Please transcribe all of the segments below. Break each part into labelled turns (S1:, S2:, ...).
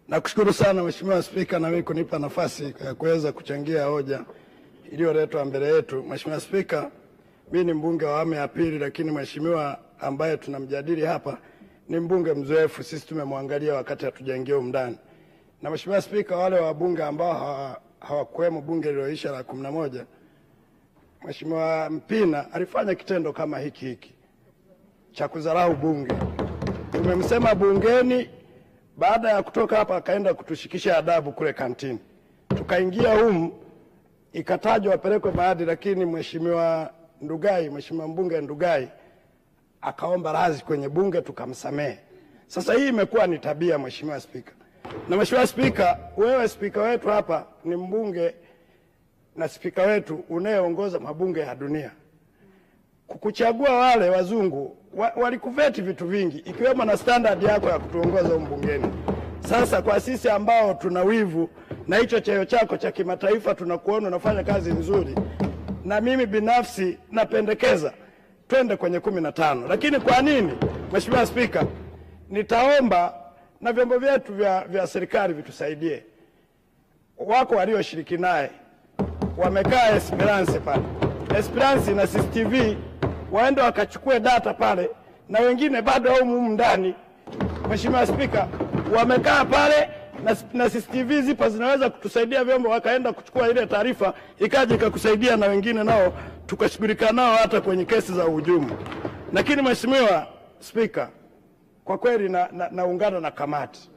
S1: Nakushukuru sana Mheshimiwa Spika na mimi kunipa nafasi ya kuweza kuchangia hoja iliyoletwa mbele yetu. Mheshimiwa Spika, mimi ni mbunge wa awamu ya pili, lakini mheshimiwa ambaye tunamjadili hapa ni mbunge mzoefu, sisi tumemwangalia wakati hatujaingia humu ndani. Na Mheshimiwa Spika, wale wabunge ambao hawa- hawakuwemo bunge lililoisha la kumi na moja, Mheshimiwa Mpina alifanya kitendo kama hiki hiki cha kudharau bunge. Tumemsema bungeni, baada ya kutoka hapa akaenda kutushikisha adabu kule kantini. Tukaingia humu, ikatajwa apelekwe maadili, lakini Mheshimiwa Ndugai, Mheshimiwa mbunge Ndugai akaomba radhi kwenye bunge, tukamsamehe. Sasa hii imekuwa ni tabia, Mheshimiwa Spika. Na Mheshimiwa Spika, wewe spika wetu hapa ni mbunge na spika wetu unayeongoza mabunge ya dunia kukuchagua wale wazungu wa, walikuveti vitu vingi ikiwemo na standard yako ya kutuongoza humu bungeni. Sasa kwa sisi ambao tuna wivu na hicho cheo chako cha kimataifa, tunakuona unafanya kazi nzuri, na mimi binafsi napendekeza twende kwenye kumi na tano. Lakini kwa nini, Mheshimiwa Spika, nitaomba na vyombo vyetu vya, vya serikali vitusaidie. Wako walioshiriki naye wamekaa Esperance pale, Esperance na CCTV waende wakachukue data pale, na wengine bado au humu ndani. Mheshimiwa Spika, wamekaa pale na, na CCTV zipo zinaweza kutusaidia vyombo, wakaenda kuchukua ile taarifa ikaja ikakusaidia, na wengine nao tukashughulika nao hata kwenye kesi za uhujumu. Lakini Mheshimiwa Spika, kwa kweli naungana na, naungana na kamati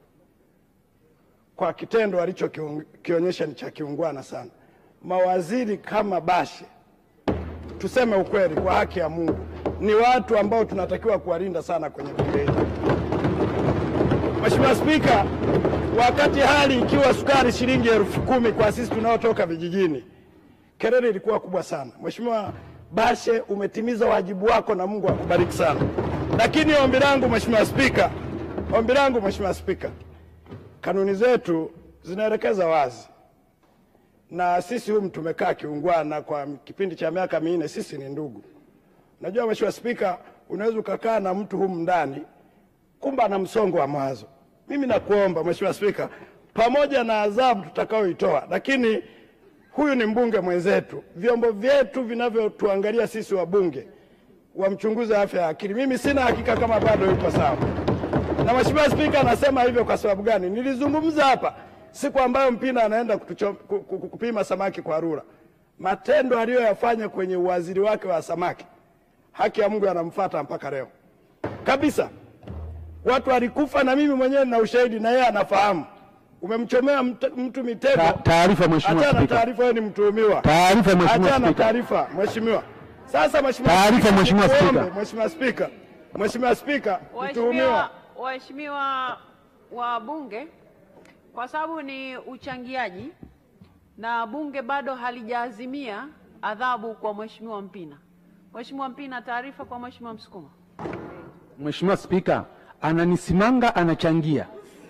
S1: kwa kitendo alichokionyesha ni cha kiungwana sana. Mawaziri kama Bashe, tuseme ukweli, kwa haki ya Mungu, ni watu ambao tunatakiwa kuwalinda sana kwenye bunge hili. Mheshimiwa Spika, wakati hali ikiwa sukari shilingi elfu kumi kwa sisi tunaotoka vijijini, kelele ilikuwa kubwa sana. Mheshimiwa Bashe, umetimiza wajibu wako na Mungu akubariki sana. Lakini ombi langu Mheshimiwa Spika, ombi langu Mheshimiwa Spika, kanuni zetu zinaelekeza wazi, na sisi humu tumekaa kiungwana kwa kipindi cha miaka minne, sisi ni ndugu. Najua Mheshimiwa Spika, unaweza ukakaa na mtu humu ndani kumbe ana msongo wa mawazo. Mimi nakuomba Mheshimiwa Spika, pamoja na adhabu tutakayoitoa, lakini huyu ni mbunge mwenzetu, vyombo vyetu vinavyotuangalia sisi wabunge wamchunguze afya ya akili. Mimi sina hakika kama bado yuko sawa. Na Mheshimiwa Spika, anasema hivyo kwa sababu gani? Nilizungumza hapa siku ambayo Mpina anaenda kutucho, ku- ku- kupima samaki kwa rura, matendo aliyoyafanya kwenye uwaziri wake wa samaki, haki ya Mungu anamfuata mpaka leo kabisa. Watu walikufa na mimi mwenyewe nina ushahidi na yeye anafahamu. Umemchomea mt- mtu mitego.
S2: Ta- taarifa, Mheshimiwa
S1: Achana
S2: Spika.
S1: taarifa, wewe ni mtuhumiwa.
S2: Taarifa, Mheshimiwa
S1: Achana
S2: Spika.
S1: taarifa, Mheshimiwa. Sasa Mheshimiwa
S2: Taarifa,
S1: Spika,
S2: Mheshimiwa
S1: nikuombe,
S2: Spika.
S1: Mheshimiwa Spika, Mheshimiwa Spika,
S3: Waheshimiwa
S1: mtuhumiwa
S3: waheshimiwa wabunge, kwa sababu ni uchangiaji na bunge bado halijaazimia adhabu kwa Mheshimiwa Mpina. Mheshimiwa Mpina, taarifa kwa Mheshimiwa Msukuma.
S2: Mheshimiwa Spika, ananisimanga anachangia.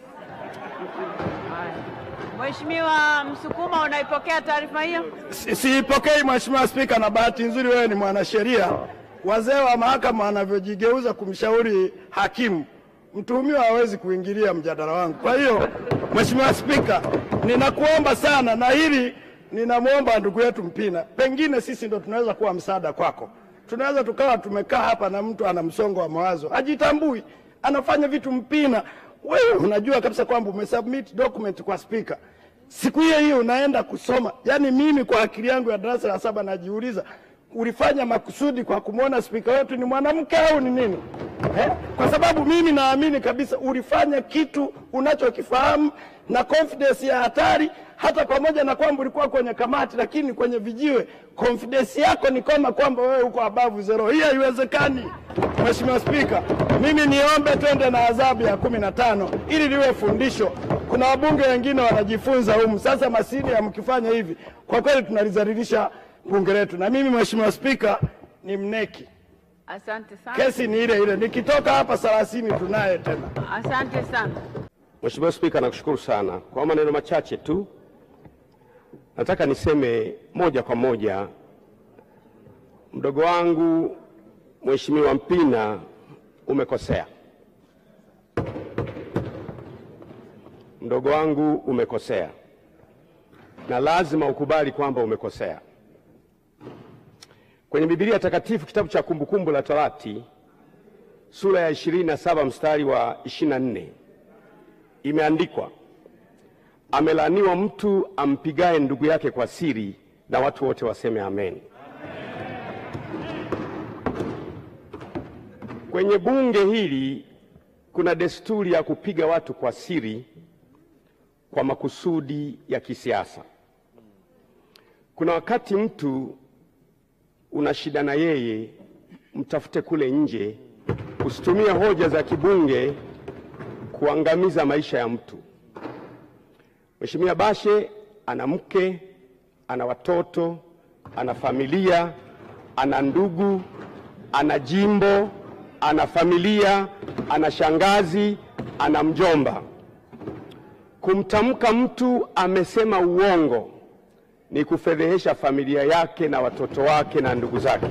S3: Mheshimiwa Msukuma, unaipokea taarifa hiyo?
S1: Si- siipokei Mheshimiwa Spika, na bahati nzuri wewe ni mwanasheria. Wazee wa mahakama wanavyojigeuza kumshauri hakimu, mtuhumiwa hawezi kuingilia mjadala wangu. Kwa hiyo Mheshimiwa Spika, ninakuomba sana, na hili ninamwomba ndugu yetu Mpina, pengine sisi ndo tunaweza kuwa msaada kwako. Tunaweza tukawa tumekaa hapa na mtu ana msongo wa mawazo, hajitambui, anafanya vitu Mpina, wewe unajua kabisa kwamba umesubmit document kwa spika siku hiyo hiyo unaenda kusoma. Yaani mimi kwa akili yangu ya darasa la saba najiuliza ulifanya makusudi kwa kumwona spika wetu ni mwanamke au ni nini eh? Kwa sababu mimi naamini kabisa ulifanya kitu unachokifahamu na confidence ya hatari, hata pamoja na kwamba ulikuwa kwenye kamati, lakini kwenye vijiwe confidence yako ni kama kwamba wewe uko above zero. Hii haiwezekani. Mheshimiwa Spika, mimi niombe twende na adhabu ya kumi na tano ili liwe fundisho. Kuna wabunge wengine wanajifunza humu. Sasa masini ya mkifanya hivi, kwa kweli tunalizalilisha bunge letu, na mimi Mheshimiwa Spika ni mneki,
S3: Asante sana.
S1: kesi ni ile ile, nikitoka hapa thelathini tunaye tena.
S3: Asante sana.
S4: Mheshimiwa Spika, nakushukuru sana. Kwa maneno machache tu, nataka niseme moja kwa moja, mdogo wangu Mheshimiwa Mpina, umekosea. mdogo wangu, umekosea na lazima ukubali kwamba umekosea. Kwenye Biblia Takatifu, kitabu cha Kumbukumbu la Torati sura ya 27 mstari wa 24 imeandikwa, amelaaniwa mtu ampigaye ndugu yake kwa siri, na watu wote waseme amen. Kwenye bunge hili kuna desturi ya kupiga watu kwa siri kwa makusudi ya kisiasa. Kuna wakati mtu una shida na yeye, mtafute kule nje, usitumie hoja za kibunge kuangamiza maisha ya mtu. Mheshimiwa Bashe ana mke, ana watoto, ana familia, ana ndugu, ana jimbo, ana familia, ana shangazi, ana mjomba. Kumtamka mtu amesema uongo ni kufedhehesha familia yake na watoto wake na ndugu zake.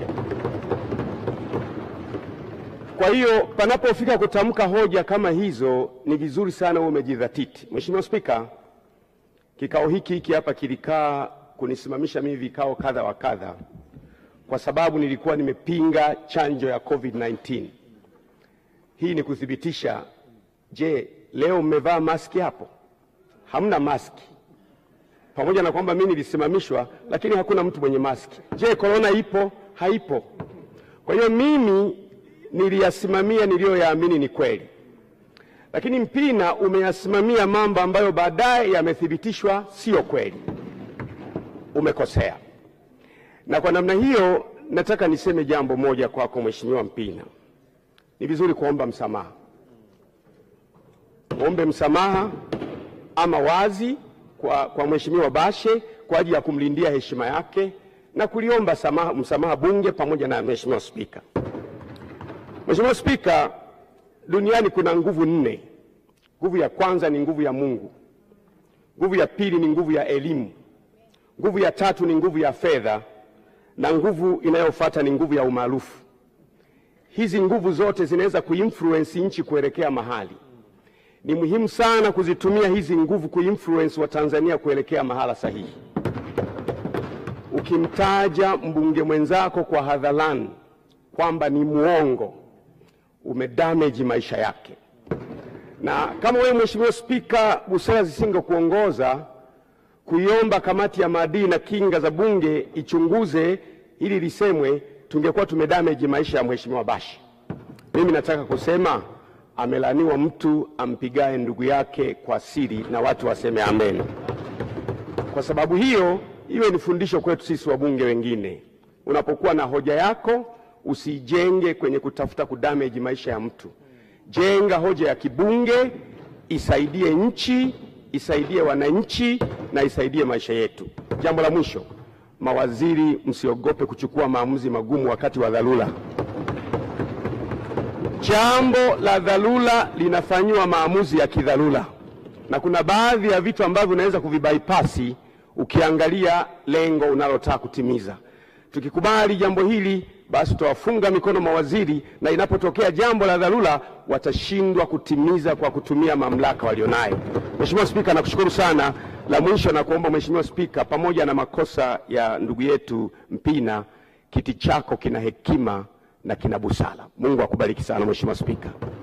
S4: Kwa hiyo panapofika kutamka hoja kama hizo, ni vizuri sana uwe umejidhatiti. Mheshimiwa Spika, kikao hiki hiki hapa kilikaa kunisimamisha mimi vikao kadha wa kadha, kwa sababu nilikuwa nimepinga chanjo ya COVID-19. Hii ni kuthibitisha. Je, leo mmevaa maski hapo? Hamna maski pamoja na kwamba mimi nilisimamishwa, lakini hakuna mtu mwenye maski. Je, korona ipo? Haipo. Kwa hiyo mimi niliyasimamia niliyoyaamini ni kweli, lakini Mpina umeyasimamia mambo ambayo baadaye yamethibitishwa sio kweli. Umekosea, na kwa namna hiyo nataka niseme jambo moja kwako Mheshimiwa Mpina. Ni vizuri kuomba msamaha, uombe msamaha ama wazi kwa, kwa Mheshimiwa Bashe kwa ajili ya kumlindia heshima yake na kuliomba samaha, msamaha Bunge pamoja na Mheshimiwa Spika. Mheshimiwa Spika, duniani kuna nguvu nne. Nguvu ya kwanza ni nguvu ya Mungu, nguvu ya pili ni nguvu ya elimu, nguvu ya tatu ni nguvu ya fedha, na nguvu inayofuata ni nguvu ya umaarufu. Hizi nguvu zote zinaweza kuinfluence nchi kuelekea mahali ni muhimu sana kuzitumia hizi nguvu kuinfluence wa Tanzania kuelekea mahala sahihi. Ukimtaja mbunge mwenzako kwa hadharani kwamba ni muongo, umedamage maisha yake. Na kama wewe Mheshimiwa Spika, busara zisingekuongoza kuiomba kamati ya maadili na kinga za Bunge ichunguze ili lisemwe, tungekuwa tumedamage maisha ya Mheshimiwa Bashe. Mimi nataka kusema amelaniwa mtu ampigaye ndugu yake kwa siri, na watu waseme amen. Kwa sababu hiyo, iwe ni fundisho kwetu sisi wabunge wengine. Unapokuwa na hoja yako, usijenge kwenye kutafuta kudamage maisha ya mtu. Jenga hoja ya kibunge, isaidie nchi, isaidie wananchi na isaidie maisha yetu. Jambo la mwisho, mawaziri, msiogope kuchukua maamuzi magumu wakati wa dharura. Jambo la dharura linafanyiwa maamuzi ya kidharura, na kuna baadhi ya vitu ambavyo unaweza kuvibaipasi ukiangalia lengo unalotaka kutimiza. Tukikubali jambo hili, basi tutawafunga mikono mawaziri, na inapotokea jambo la dharura watashindwa kutimiza kwa kutumia mamlaka walionayo. Mheshimiwa Spika, nakushukuru sana. La mwisho na kuomba Mheshimiwa Spika, pamoja na makosa ya ndugu yetu Mpina, kiti chako kina hekima na kina busara. Mungu akubariki sana Mheshimiwa Spika.